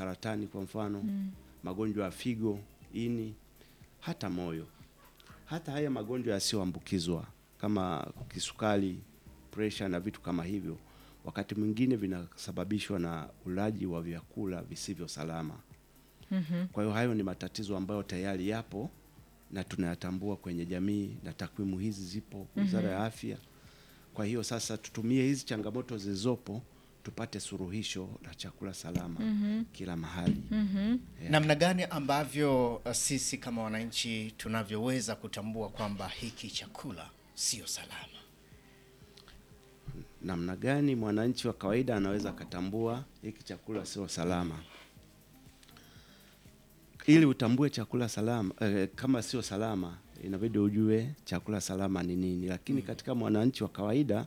saratani kwa mfano magonjwa ya figo, ini, hata moyo, hata haya magonjwa yasiyoambukizwa kama kisukari, presha na vitu kama hivyo, wakati mwingine vinasababishwa na ulaji wa vyakula visivyo salama. Kwa hiyo hayo ni matatizo ambayo tayari yapo na tunayatambua kwenye jamii na takwimu hizi zipo Wizara ya Afya. Kwa hiyo sasa tutumie hizi changamoto zilizopo tupate suluhisho la chakula salama kila mahali. Yeah. Namna gani ambavyo uh, sisi kama wananchi tunavyoweza kutambua kwamba hiki chakula sio salama? Namna gani mwananchi wa kawaida anaweza akatambua hiki chakula sio salama? Ili utambue chakula salama eh, kama sio salama, inabidi ujue chakula salama ni nini. Lakini katika mwananchi wa kawaida,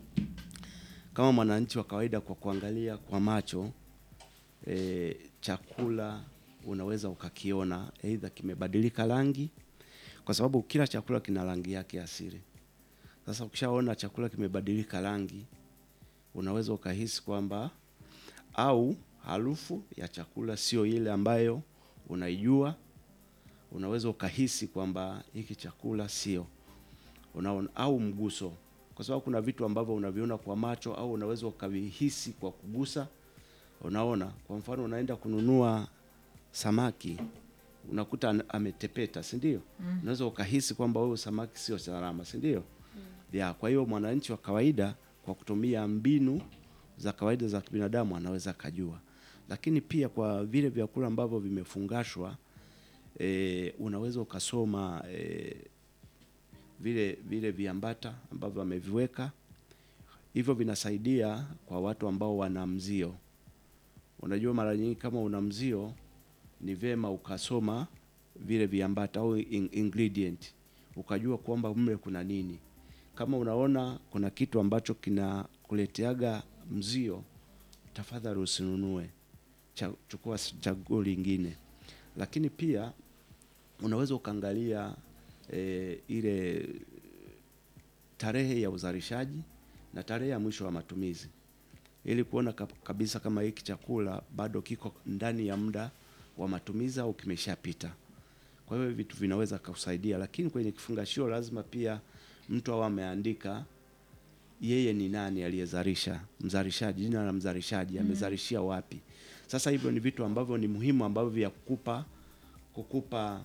kama mwananchi wa kawaida, kwa kuangalia kwa macho eh, chakula unaweza ukakiona aidha kimebadilika rangi, kwa sababu kila chakula kina rangi yake asili. Sasa ukishaona chakula kimebadilika rangi, unaweza ukahisi kwamba au harufu ya chakula sio ile ambayo unaijua, unaweza ukahisi kwamba hiki chakula sio unaona, au mguso, kwa sababu kuna vitu ambavyo unaviona kwa macho au unaweza ukavihisi kwa kugusa. Unaona, kwa mfano unaenda kununua samaki unakuta an- ametepeta, si ndio? Unaweza ukahisi kwamba huyo samaki sio salama, si ndio? Ya, kwa hiyo mwananchi wa kawaida kwa kutumia mbinu za kawaida za kibinadamu anaweza akajua, lakini pia kwa vile vyakula ambavyo vimefungashwa e, unaweza ukasoma e, vile vile viambata ambavyo wameviweka hivyo, vinasaidia kwa watu ambao wana mzio. Unajua, mara nyingi kama una mzio ni vyema ukasoma vile viambata au in ingredient ukajua kwamba mle kuna nini. Kama unaona kuna kitu ambacho kinakuleteaga mzio, tafadhali usinunue, cha, chukua s- chaguo lingine. Lakini pia unaweza ukaangalia e, ile tarehe ya uzalishaji na tarehe ya mwisho wa matumizi ili kuona kap- kabisa kama hiki chakula bado kiko ndani ya muda wa matumizi au kimeshapita. Kwa hiyo vitu vinaweza kusaidia, lakini kwenye kifungashio lazima pia mtu awe ameandika yeye ni nani aliyezalisha, mzalishaji, jina la mzalishaji, amezalishia wapi. Sasa hivyo ni vitu ambavyo ni muhimu ambavyo vya kukupa kukupa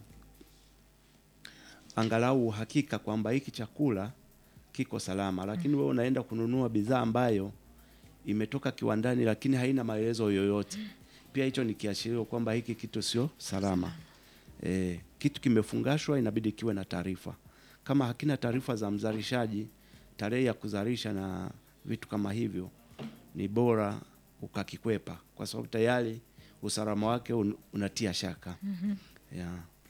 angalau uhakika kwamba hiki chakula kiko salama, lakini wewe unaenda kununua bidhaa ambayo imetoka kiwandani lakini haina maelezo yoyote. Pia hicho ni kiashirio kwamba hiki kitu sio salama. E, kitu kimefungashwa inabidi kiwe na taarifa. Kama hakina taarifa za mzalishaji, tarehe ya kuzalisha na vitu kama hivyo, ni bora ukakikwepa, kwa sababu tayari usalama wake un, unatia shaka. Yeah.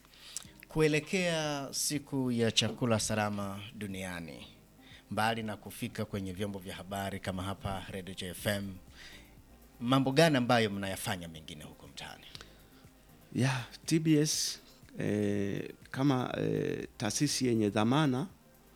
Kuelekea siku ya chakula salama duniani, mbali na kufika kwenye vyombo vya habari kama hapa Radio JFM, mambo gani ambayo mnayafanya mengine huko mtaani? ya TBS eh, kama eh, taasisi yenye dhamana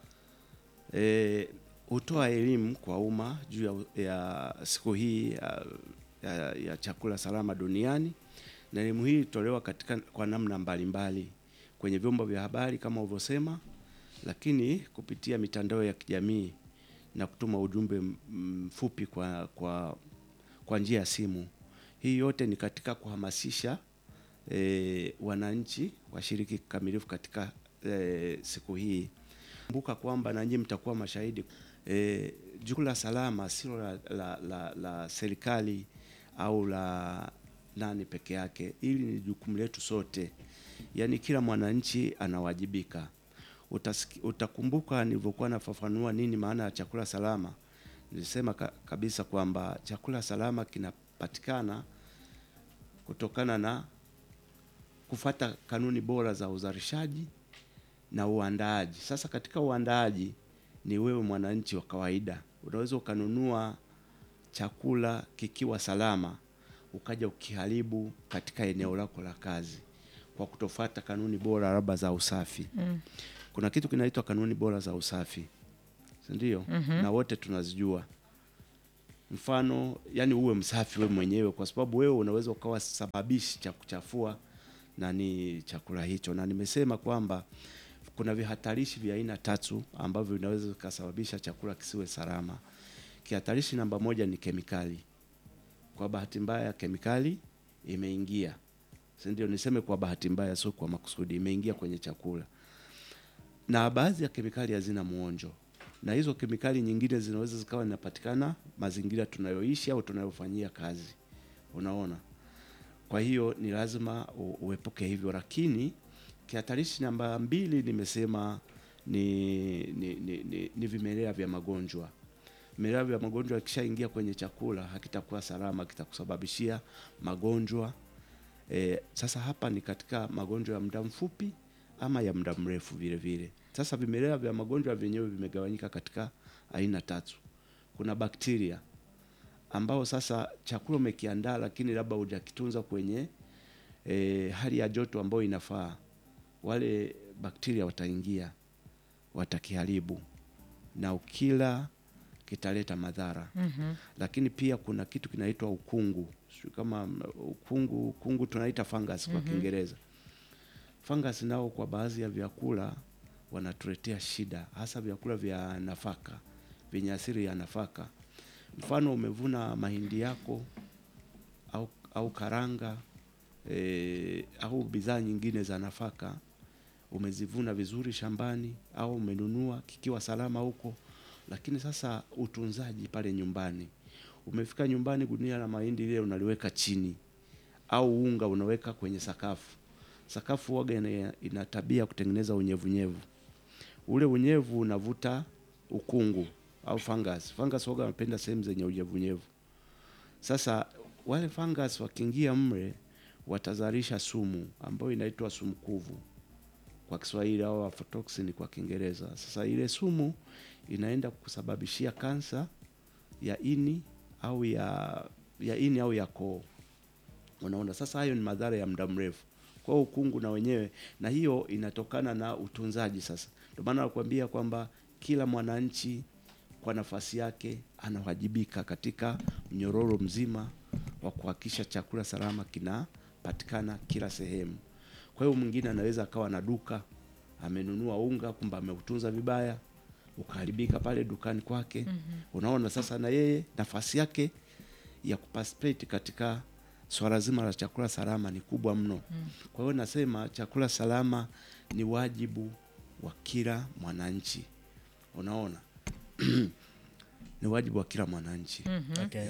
eh, hutoa elimu kwa umma juu ya, ya siku hii ya, ya, ya chakula salama duniani, na elimu hii hutolewa katika kwa namna mbalimbali kwenye vyombo vya habari kama ulivyosema, lakini kupitia mitandao ya kijamii na kutuma ujumbe m- mfupi kwa, kwa, kwa njia ya simu. Hii yote ni katika kuhamasisha e, wananchi washiriki kikamilifu katika e, siku hii. Kumbuka kwamba na nyinyi mtakuwa mashahidi e, jukumu la salama sio la, la, la, la serikali au la nani peke yake, ili ni jukumu letu sote, yaani kila mwananchi anawajibika. Utasiki, utakumbuka nilivyokuwa nafafanua nini maana ya chakula salama. Nilisema ka, kabisa kwamba chakula salama kinapatikana kutokana na kufata kanuni bora za uzalishaji na uandaaji. Sasa katika uandaaji ni wewe mwananchi wa kawaida, unaweza ukanunua chakula kikiwa salama ukaja ukiharibu katika eneo lako la kazi kwa kutofuata kanuni bora labda za usafi. Mm. Kuna kitu kinaitwa kanuni bora za usafi, si ndio? mm -hmm. na wote tunazijua mfano yani uwe msafi wewe mwenyewe, kwa sababu wewe unaweza ukawa sababishi cha kuchafua nani chakula hicho, na nimesema kwamba kuna vihatarishi vya aina tatu ambavyo vinaweza vikasababisha chakula kisiwe salama. Kihatarishi namba moja ni kemikali. Kwa bahati mbaya kemikali imeingia, si ndio? Niseme kwa bahati mbaya, sio kwa makusudi, imeingia kwenye chakula, na baadhi ya kemikali hazina muonjo, na hizo kemikali nyingine zinaweza zikawa zinapatikana mazingira tunayoishi au tunayofanyia kazi, unaona. Kwa hiyo ni lazima u- uepuke hivyo, lakini kihatarishi namba mbili nimesema ni, ni, ni, ni, ni vimelea vya magonjwa. Vimelea vya magonjwa ikishaingia kwenye chakula hakitakuwa salama, kitakusababishia magonjwa e, sasa hapa ni katika magonjwa ya muda mfupi ama ya muda mrefu vile vile. Sasa vimelea vya magonjwa vyenyewe vimegawanyika katika aina tatu. Kuna bakteria ambao sasa chakula umekiandaa, lakini labda hujakitunza kwenye e, hali ya joto ambayo inafaa, wale bakteria wataingia, watakiharibu na ukila kitaleta madhara. Mhm. Lakini pia kuna kitu kinaitwa ukungu, sijui kama mm, ukungu, ukungu tunaita fungus kwa Kiingereza. Fungus nao kwa baadhi ya vyakula wanatuletea shida, hasa vyakula vya nafaka vyenye asili ya nafaka. Mfano, umevuna mahindi yako au, au karanga e, au bidhaa nyingine za nafaka umezivuna vizuri shambani au umenunua kikiwa salama huko, lakini sasa utunzaji pale nyumbani, umefika nyumbani, gunia la mahindi lile unaliweka chini, au unga unaweka kwenye sakafu. Sakafu waga ina, ina tabia kutengeneza unyevunyevu, ule unyevu unavuta ukungu au fungus. Fungus waga wanapenda sehemu zenye unyevunyevu. Sasa wale fungus wakiingia mle watazalisha sumu ambayo inaitwa sumu kuvu kwa Kiswahili au aflatoxin kwa Kiingereza. Sasa ile sumu inaenda kusababishia kansa ya ini au ya ya ini au ya koo. Unaona, sasa hayo ni madhara ya muda mrefu. Kwa hiyo ukungu na wenyewe, na hiyo inatokana na utunzaji. Sasa ndio maana nakwambia kwamba kila mwananchi kwa nafasi yake anawajibika katika mnyororo mzima wa kuhakikisha chakula salama kinapatikana kila sehemu. Kwa hiyo mwingine anaweza akawa na duka amenunua unga, kumbe ameutunza vibaya, ukaharibika pale dukani kwake. Unaona, sasa na yeye nafasi yake ya kuparticipate katika swala zima la chakula salama ni kubwa mno. Kwa hiyo nasema chakula salama ni wajibu wa kila mwananchi. Unaona, ni wajibu wa kila mwananchi. Okay.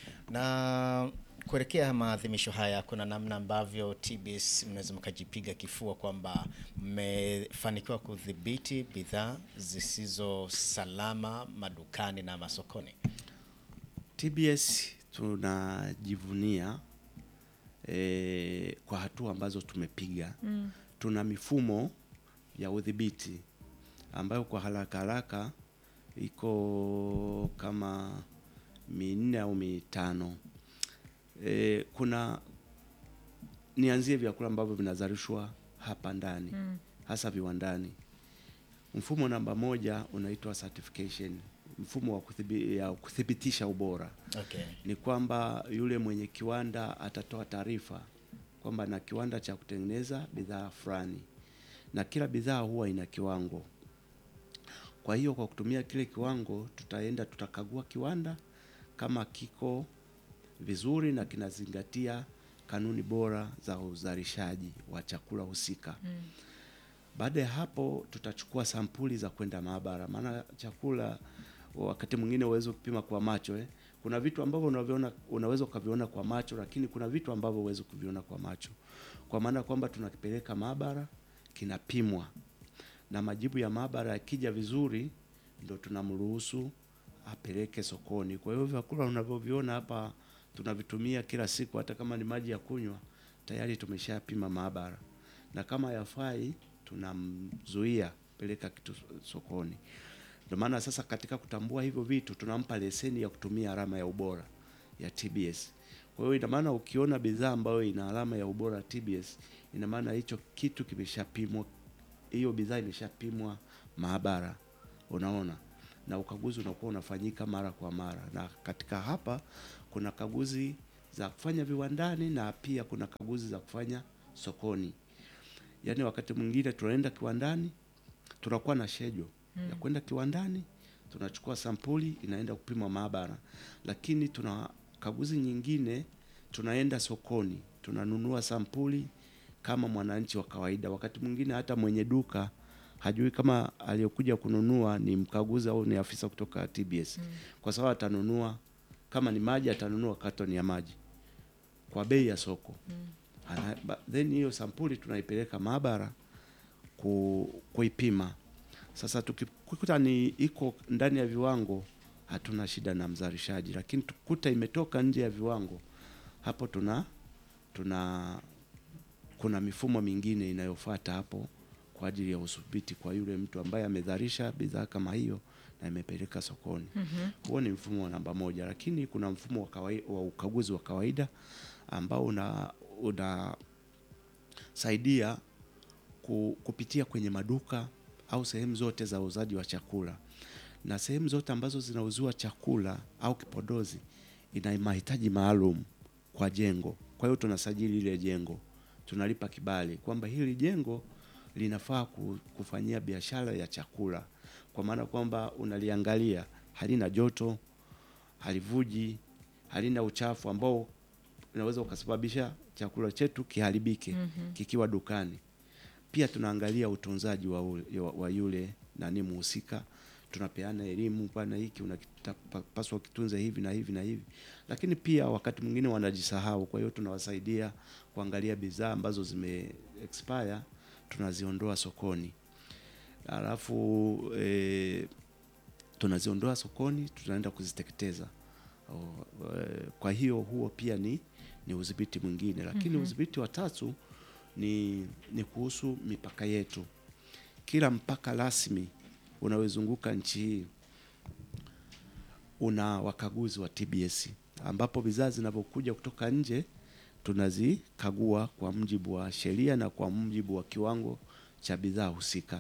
Na kuelekea maadhimisho haya, kuna namna ambavyo TBS mnaweza mkajipiga kifua kwamba mmefanikiwa kudhibiti bidhaa zisizo salama madukani na masokoni. TBS tunajivunia eh, kwa hatua ambazo tumepiga. Tuna mifumo ya udhibiti ambayo kwa haraka haraka iko kama minne au mitano. E, kuna nianzie vyakula ambavyo vinazalishwa hapa ndani hasa viwandani. Mfumo namba moja unaitwa certification, mfumo wa kuthibi, ya kuthibitisha ubora Okay. ni kwamba yule mwenye kiwanda atatoa taarifa kwamba na kiwanda cha kutengeneza bidhaa fulani, na kila bidhaa huwa ina kiwango. Kwa hiyo kwa kutumia kile kiwango, tutaenda tutakagua kiwanda kama kiko vizuri na kinazingatia kanuni bora za uzalishaji wa chakula husika. Baada ya hapo tutachukua sampuli za kwenda maabara, maana chakula wakati mwingine uweze kupima kwa macho eh. Kuna vitu ambavyo unaviona unaweza ukaviona kwa macho, lakini kuna vitu ambavyo huwezi kuviona kwa macho, kwa maana kwamba tunakipeleka maabara, kinapimwa na majibu ya maabara yakija vizuri, ndo tunamruhusu apeleke sokoni. Kwa hiyo vyakula unavyoviona hapa tunavitumia kila siku, hata kama ni maji ya kunywa, tayari tumeshapima maabara, na kama yafai tunamzuia peleka kitu sokoni. Ndio maana sasa katika kutambua hivyo vitu tunampa leseni ya kutumia alama ya ubora ya TBS. Kwa hiyo ina maana ukiona bidhaa ambayo ina alama ya ubora TBS, ina maana hicho kitu kimeshapimwa, hiyo bidhaa imeshapimwa maabara, unaona. na ukaguzi unakuwa unafanyika mara kwa mara, na katika hapa kuna kaguzi za kufanya viwandani na pia kuna kaguzi za kufanya sokoni. Yaani wakati mwingine tunaenda kiwandani, tunakuwa na schedule ya kwenda kiwandani, tunachukua sampuli inaenda kupimwa maabara, lakini tuna kaguzi nyingine tunaenda sokoni, tunanunua sampuli kama mwananchi wa kawaida. Wakati mwingine hata mwenye duka hajui kama aliyokuja kununua ni mkaguzi au ni afisa kutoka TBS, kwa sababu atanunua kama ni maji, atanunua katoni ya maji kwa bei ya soko Ana, ba- then hiyo sampuli tunaipeleka maabara ku, kuipima. Sasa tukikuta ni iko ndani ya viwango, hatuna shida na mzalishaji, lakini tukuta imetoka nje ya viwango, hapo tuna tuna kuna mifumo mingine inayofuata hapo kwa ajili ya udhibiti kwa yule mtu ambaye amezalisha bidhaa kama hiyo na imepeleka sokoni. Huo ni mfumo wa namba moja, lakini kuna mfumo wa, kawaida, wa ukaguzi wa kawaida ambao una unasaidia ku, kupitia kwenye maduka au sehemu zote za uuzaji wa chakula na sehemu zote ambazo zinauziwa chakula au kipodozi ina mahitaji maalum kwa jengo. Kwa hiyo tunasajili ile jengo, tunalipa kibali kwamba hili jengo linafaa ku- kufanyia biashara ya chakula, kwa maana kwamba unaliangalia halina joto, halivuji, halina uchafu ambao unaweza ukasababisha chakula chetu kiharibike kikiwa dukani. Pia tunaangalia utunzaji wa, ule- wa, wa yule nani muhusika, tunapeana elimu, bwana, hiki unapaswa kitunze hivi na hivi na hivi, lakini pia wakati mwingine wanajisahau. Kwa hiyo tunawasaidia kuangalia bidhaa ambazo zime expire, tunaziondoa sokoni, alafu e, tunaziondoa sokoni, tunaenda kuziteketeza. O, e, kwa hiyo huo pia ni, ni udhibiti mwingine, lakini udhibiti wa tatu ni, ni kuhusu mipaka yetu. Kila mpaka rasmi unaozunguka nchi hii una wakaguzi wa TBS ambapo bidhaa zinapokuja kutoka nje tunazikagua kwa mujibu wa sheria na kwa mujibu wa kiwango cha bidhaa husika.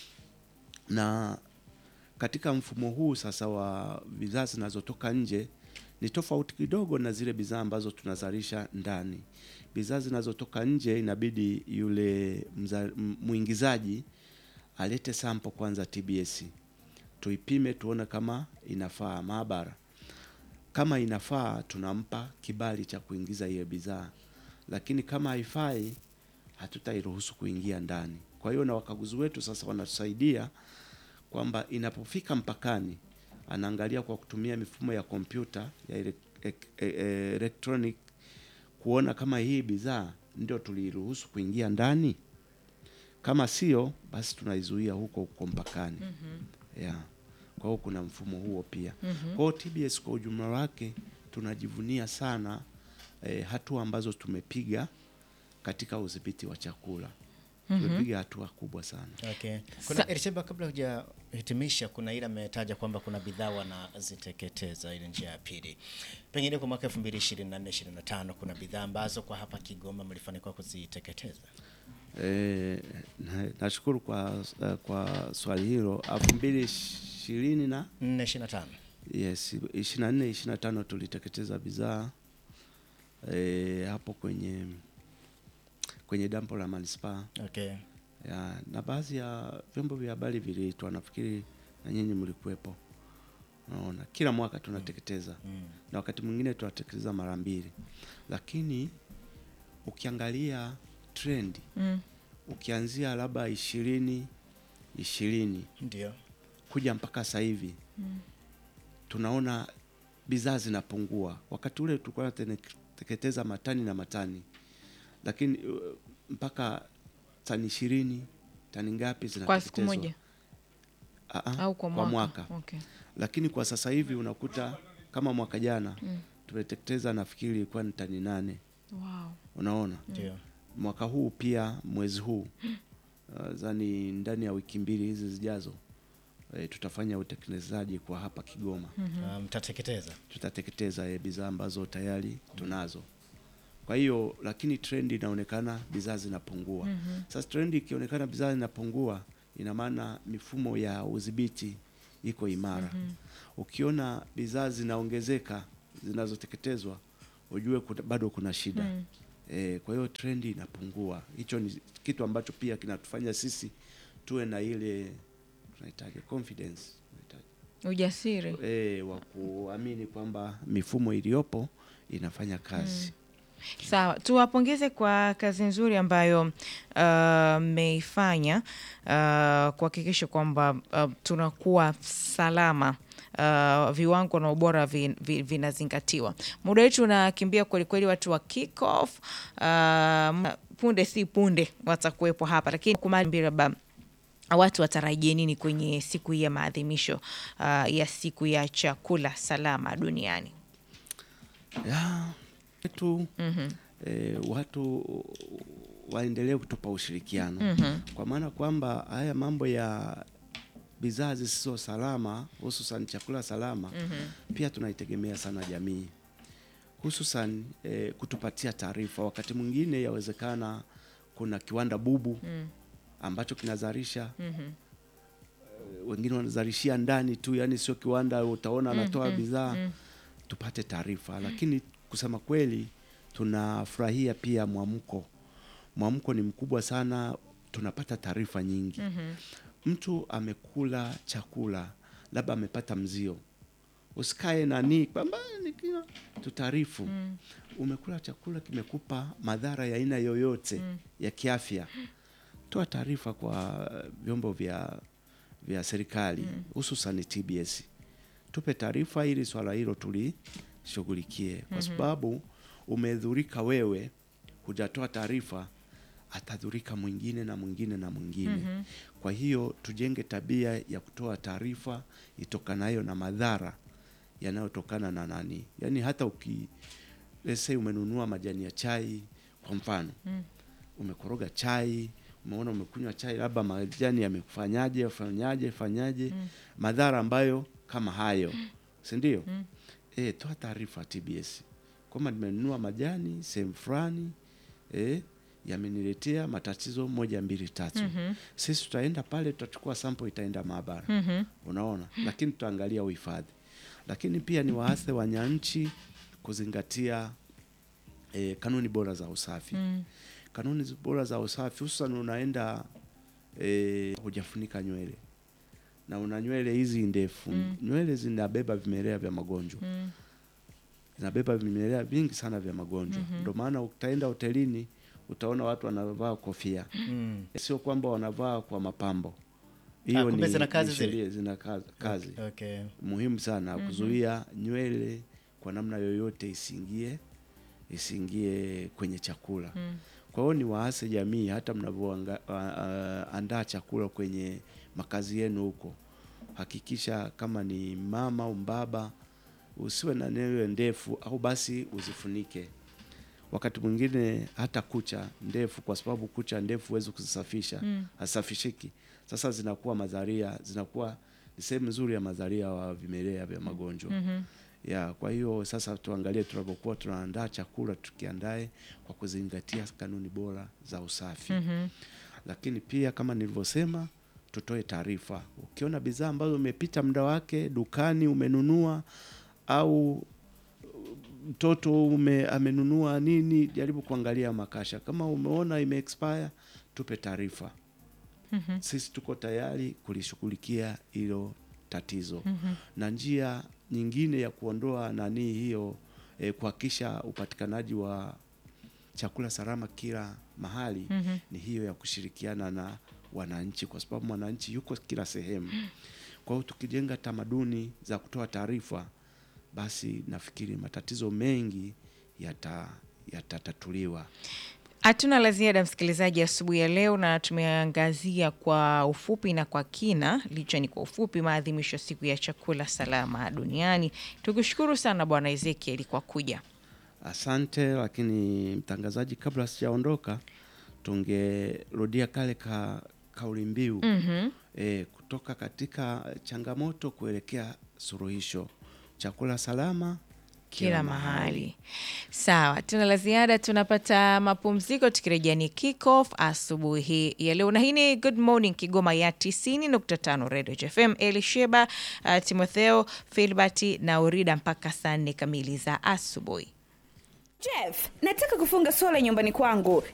Na katika mfumo huu sasa wa bidhaa zinazotoka nje ni tofauti kidogo na zile bidhaa ambazo tunazalisha ndani. Bidhaa zinazotoka nje inabidi yule mza- m- mwingizaji alete sample kwanza TBS, tuipime tuone kama inafaa maabara. Kama inafaa tunampa kibali cha kuingiza hiyo bidhaa, lakini kama haifai hatutairuhusu kuingia ndani. Kwa hiyo na wakaguzi wetu sasa wanatusaidia kwamba inapofika mpakani anaangalia kwa kutumia mifumo ya kompyuta ya ele- ek- e- e- electronic kuona kama hii bidhaa ndio tuliruhusu kuingia ndani. Kama sio, basi tunaizuia huko huko mpakani. Yeah. Kwa hiyo kuna mfumo huo pia. Kwa hiyo TBS kwa ujumla wake tunajivunia sana eh, hatua ambazo tumepiga katika udhibiti wa chakula. Tumepiga hatua kubwa sana. Okay. Kuna Elisheba, kabla hujahitimisha, kuna ile ametaja kwamba kuna bidhaa wanaziteketeza, ile njia ya pili. Pengine kwa mwaka 2024 25 kuna bidhaa ambazo kwa hapa Kigoma mlifanikiwa kuziteketeza. Eh, na- nashukuru kwa, kwa swali hilo. elfu mbili ishirini na 4 25. yes, ishirini na nne ishirini na tano tuliteketeza bidhaa eh, hapo kwenye kwenye dampo la manispaa Okay. ya, na baadhi ya vyombo vya habari viliitwa, nafikiri na nyinyi mlikuwepo. Unaona, kila mwaka tunateketeza Mm. na wakati mwingine tunateketeza mara mbili, lakini ukiangalia trendi Mm. ukianzia labda ishirini ishirini Ndio. kuja mpaka sasa hivi tunaona bidhaa zinapungua. Wakati ule tulikuwa tunateketeza matani na matani, lakini uh, mpaka tani ishirini tani ngapi Kwa siku zinateketezwa moja Ah, ah, au kwa mwaka? mwaka. Okay. Lakini kwa sasa hivi unakuta kama mwaka jana tumeteketeza nafikiri ilikuwa ni tani nane. Wow. Unaona, Ndio. mwaka huu pia mwezi huu uh, zani ndani ya wiki mbili hizi zijazo e, tutafanya utekelezaji kwa hapa Kigoma. Ah, Mtateketeza. Tutateketeza e, bidhaa ambazo tayari tunazo. Kwa hiyo lakini trendi inaonekana bidhaa zinapungua. Sasa trendi ikionekana bidhaa zinapungua, ina maana mifumo ya udhibiti iko imara. Ukiona bidhaa zinaongezeka zinazoteketezwa, ujue kuna, bado kuna shida e, kwa hiyo trendi inapungua. Hicho ni kitu ambacho pia kinatufanya sisi tuwe na ile tunahitaji confidence tunahitaji Ujasiri. e, wa kuamini kwamba mifumo iliyopo inafanya kazi. Sawa, tuwapongeze kwa kazi nzuri ambayo uh, mmeifanya uh, kuhakikisha kwamba uh, tunakuwa salama. Uh, viwango na ubora vin, vi- vinazingatiwa. Muda wetu unakimbia kwelikweli, watu wa kick off uh, punde si punde watakuwepo hapa, lakini kumambiraba watu watarajie nini kwenye siku hii ya maadhimisho uh, ya siku ya chakula salama duniani? ya wetu eh, watu waendelee kutupa ushirikiano kwa maana kwamba haya mambo ya bidhaa zisizo salama hususan chakula salama pia tunaitegemea sana jamii hususan eh, kutupatia taarifa. Wakati mwingine yawezekana kuna kiwanda bubu ambacho kinazalisha eh, wengine wanazalishia ndani tu, yani sio kiwanda, utaona anatoa bidhaa tupate taarifa. Lakini kusema kweli, tunafurahia pia mwamko. Mwamko ni mkubwa sana, tunapata taarifa nyingi. Mtu amekula chakula, labda amepata mzio, usikae nani kwamba nikila tutaarifu. Umekula chakula kimekupa madhara ya aina yoyote ya kiafya, toa taarifa kwa vyombo vya vya serikali hususan TBS tupe taarifa ili swala hilo tulishughulikie, kwa sababu umedhurika wewe, hujatoa taarifa, atadhurika mwingine na mwingine na mwingine. Kwa hiyo tujenge tabia ya kutoa taarifa itokanayo na madhara yanayotokana na nani, yaani hata uki let's say umenunua majani ya chai kwa mfano umekoroga chai umeona umekunywa chai labda majani yamekufanyaje fanyaje fanyaje madhara ambayo kama hayo si ndio eh toa taarifa TBS kwamba nimenunua majani sehemu fulani eh yameniletea matatizo moja mbili tatu sisi tutaenda pale tutachukua sample itaenda maabara unaona lakini tutaangalia uhifadhi lakini pia ni waase wanyanchi kuzingatia eh, kanuni bora za usafi kanuni zi- bora za usafi hususan unaenda eh, hujafunika nywele na una nywele hizi ndefu nywele zinabeba vimelea vya magonjwa zinabeba vimelea vingi sana vya magonjwa ndio maana utaenda hotelini utaona watu wanavaa kofia Mm. sio kwamba wanavaa kwa mapambo Ah, hiyo kumbe ni, zina kazi ni zile? sheria zina kazi, kazi. Okay. muhimu sana kuzuia nywele kwa namna yoyote isiingie isiingie kwenye chakula kwa hiyo ni waase jamii hata mnavyoandaa chakula kwenye makazi yenu huko hakikisha kama ni mama au mbaba usiwe na nywele ndefu au basi uzifunike wakati mwingine hata kucha ndefu kwa sababu kucha ndefu huwezi kuzisafisha hasafishiki sasa zinakuwa madharia zinakuwa ni sehemu nzuri ya madharia wa vimelea vya magonjwa ya kwa hiyo sasa tuangalie tunapokuwa tunaandaa chakula tukiandae kwa kuzingatia kanuni bora za usafi lakini pia kama nilivyosema tutoe taarifa ukiona bidhaa ambazo umepita muda wake dukani umenunua au mtoto ume, amenunua nini, jaribu kuangalia makasha. Kama umeona ime expire, tupe taarifa. Sisi tuko tayari kulishughulikia hilo tatizo na njia nyingine ya kuondoa nani hiyo eh, kuhakikisha upatikanaji wa chakula salama kila mahali ni hiyo ya kushirikiana na wananchi, kwa sababu mwananchi yuko kila sehemu. Kwa hiyo tukijenga tamaduni za kutoa taarifa, basi nafikiri matatizo mengi yata yatatatuliwa. Hatuna la ziada msikilizaji, asubuhi ya leo, na tumeangazia kwa ufupi na kwa kina, licha ni kwa ufupi, maadhimisho ya siku ya chakula salama duniani. Tukushukuru sana Bwana Ezekiel kwa kuja. Asante. Lakini mtangazaji, kabla sijaondoka, tungerudia kale ka kauli mbiu e, kutoka katika changamoto kuelekea suluhisho. Chakula salama kila mahali. Sawa, tuna la ziada, tunapata mapumziko. Tukirejea ni kick off asubuhi hii ya leo, na hii ni Good Morning Kigoma ya 90.5 Radio FM. Elisheba, uh, Timotheo, Filbert na Urida mpaka saa nne kamili za asubuhi. Jeff, nataka kufunga sola nyumbani kwangu.